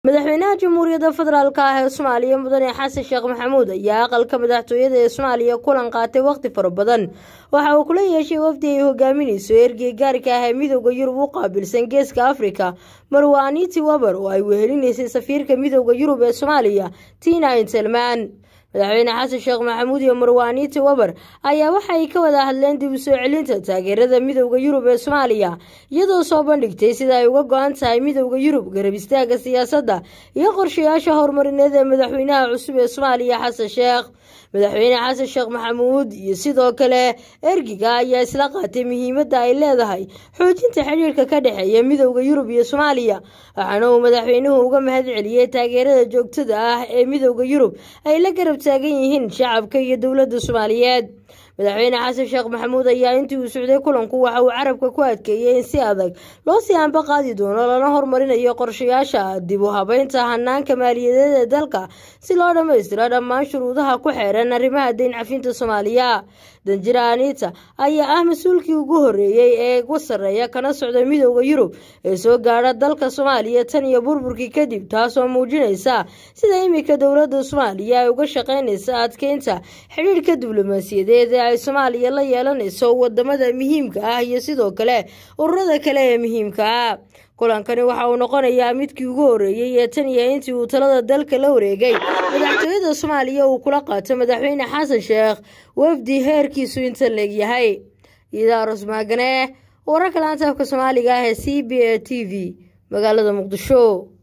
madaxweynaha jamhuuriyadda federaalk ah ee soomaaliya mudane xasan sheekh maxamuud ayaa aqalka madaxtooyada ee soomaaliya kulan qaatay waqti fara badan waxa uu kula yeeshay wafdi ay hogaaminayso ergey gaarka ah ee midooda yurub u qaabilsan geeska afrika marwa aniti waber oo ay wehelinaysay safiirka midooda yurub ee soomaaliya tina intelman madaxweyne xasan sheekh maxamuud iyo marwaaniiti waber ayaa waxa ay ka wada hadleen dib u soo celinta taageerada midowda yurub ee soomaaliya iyadoo soo bandhigtay sida ay uga go-an tahay midowda yurub garab istaaga siyaasadda iyo qorshayaasha horumarineed ee madaxweynaha cusub ee soomaaliya xasan sheekh madaxweyne xasan sheekh maxamuud iyo sidoo kale ergiga ayaa isla qaatay muhiimadda ay leedahay xoojinta xidhiirka ka dhexeeya midowda yurub iyo soomaaliya waxaana uu madaxweynuhu uga mahad celiyey taageerada joogtada ah ee midowda yurub ay la garab taagan yihiin shacabka iyo dowladda soomaaliyeed madaxweyne xasan sheekh maxamuud ayaa intii uu socday kulanku waxa uu carabka ku adkeeyey in si adag loo sii anba qaadi doono lana horumarinayo qorshayaasha dib u habeynta hanaanka maaliyadeed ee dalka si loo dhammaystiro dhammaan shuruudaha ku xeeran arrimaha dayn cafinta soomaaliya danjira anita ayaa ah mas-uulkii ugu horeeyey ee ugu sarreeya kana socda midowda yurub ee soo gaadha dalka soomaaliya tan iyo burburkii kadib taasoo muujinaysa sida iminka dowladda soomaaliya ay uga shaqaynaysa adkeynta xidhiirhka diblomaasiyadeed ee ay soomaaliya la yeelanayso wadamada muhiimka ah iyo sidoo kale ururada kale ee muhiimka ah kulankani waxa uu noqonayaa midkii ugu horeeyey ee tan iyo intii uu talada dalka la wareegay madaxtooyada soomaaliya uu kula qaato madaxweyne xasan sheekh wafdi heerkiisu inta leegyahay idaarus maagane wararka laanta afka soomaaliga ah ee c b a t v magaalada muqdisho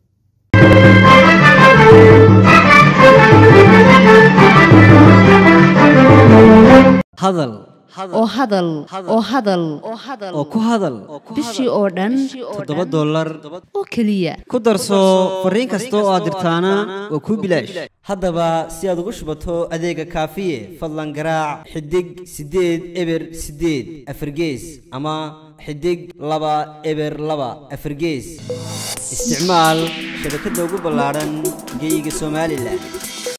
hadal oo hadal oo hadal oo ku hadal bishii oo dhan toddoba dollar oo keliya ku darso fariin kasta oo aad dirtaana waa kuu bilaash haddaba si aad ugu shubato adeega kaafiye fadlan garaac xidig siddeed eber siddeed afargees ama xidig laba eber laba afargees isticmaal shabakadda ugu ballaadhan geyga somalilan